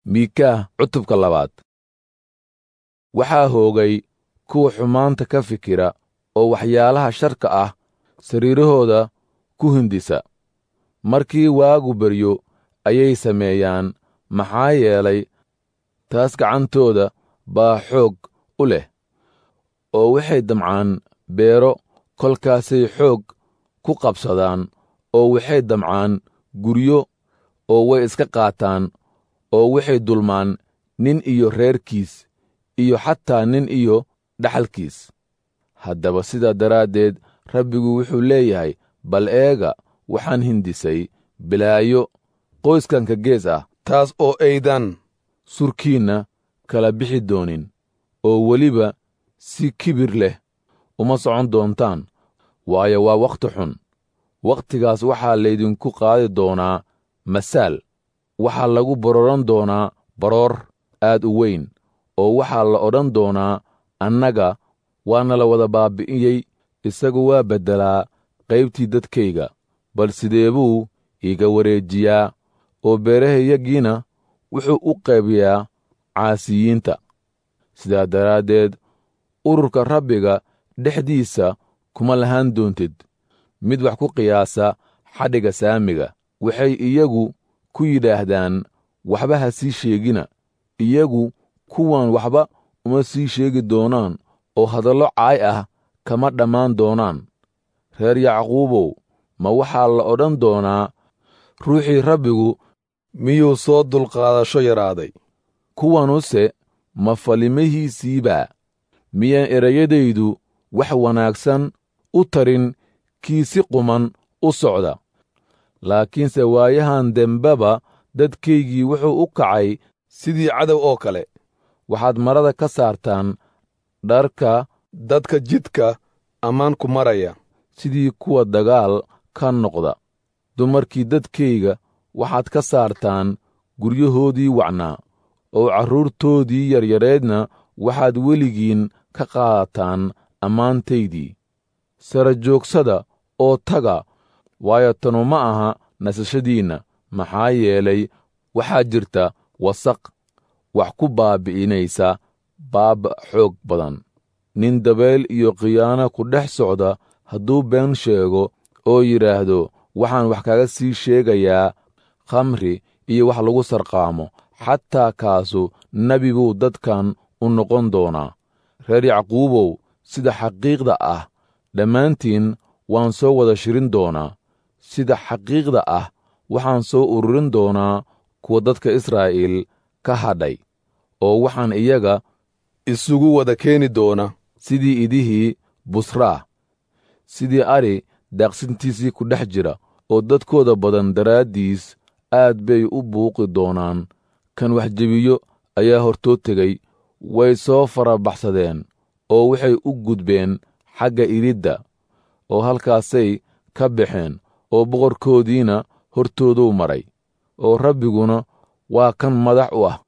miikaah cutubka labaad waxaa hoogay kuwa xumaanta ka fikira oo waxyaalaha sharka ah sariirahooda ku hindisa markii waagu beryo ayay sameeyaan maxaa yeelay taas gacantooda baa xoog u leh oo waxay damcaan beero kolkaasay xoog ku qabsadaan oo waxay damcaan guryo oo way iska qaataan oo waxay dulmaan nin iyo reerkiis iyo xataa nin iyo dhaxalkiis haddaba sidaa daraaddeed rabbigu wuxuu leeyahay bal eega waxaan hindisay bilaayo qoyskanka gees ah taas oo aydan surkiinna kala bixi doonin oo weliba si kibir leh uma socon doontaan waayo waa wakhti xun wakhtigaas waxaa laydinku qaadi doonaa masaal waxaa lagu bororan doonaa baroor aad u weyn oo waxaa la odhan doonaa annaga waana la wada baabbi'iyey isagu waa beddelaa qaybtii dadkayga bal sidee buu iiga wareejiyaa oo beerahayagiina wuxuu u qaybiyaa caasiyiinta sidaa daraaddeed ururka rabbiga dhexdiisa kuma lahaan doontid mid wax ku qiyaasa xadhigga saamiga waxay iyagu ku yidhaahdaan waxba ha sii sheegina iyagu kuwan waxba uma sii sheegi doonaan oo hadallo caay ah kama dhammaan doonaan reer yacquubow ma waxaa la odhan doonaa ruuxii rabbigu miyuu soo dulqaadasho yaraaday kuwanuse ma falimahiisiibaa miyaan erayadaydu wax wanaagsan u tarin kii si quman u socda laakiinse waayahan dembeba dadkaygii wuxuu u kacay sidii cadow oo kale waxaad marada ka saartaan dharka dadka jidka ammaan ku maraya sidii kuwa dagaal ka noqda dumarkii dadkayga waxaad ka saartaan guryahoodii wacnaa oo carruurtoodii yaryareedna waxaad weligiin ka qaadataan ammaantaydii sara joogsada oo taga waayo tanu ma aha nasashadiinna maxaa yeelay waxaa jirta wasaq wax ku baabbi'inaysa baabba xoog badan nin dabeel iyo khiyaano ku dhex socda hadduu been sheego oo yidhaahdo waxaan wax kaga sii sheegayaa khamri iyo wax lagu sarqaamo xataa kaasu nebi buu dadkan u noqon doonaa reer yacquubow sida xaqiiqda ah dhammaantiin waan soo wada shirin doonaa sida xaqiiqda ah waxaan soo ururin doonaa kuwa dadka israa'iil ka hadhay oo waxaan iyaga isugu wada keeni doona sidii idihii busraa sidii ari daaqsintiisii ku dhex jira oo dadkooda badan daraaddiis aad bay u buuqi doonaan kan wax jebiyo ayaa hortoo tegey way soo farabaxsadeen oo waxay u gudbeen xagga iridda oo halkaasay ka baxeen oo boqorkoodiina hortooduu maray oo rabbiguna waa kan madax u ah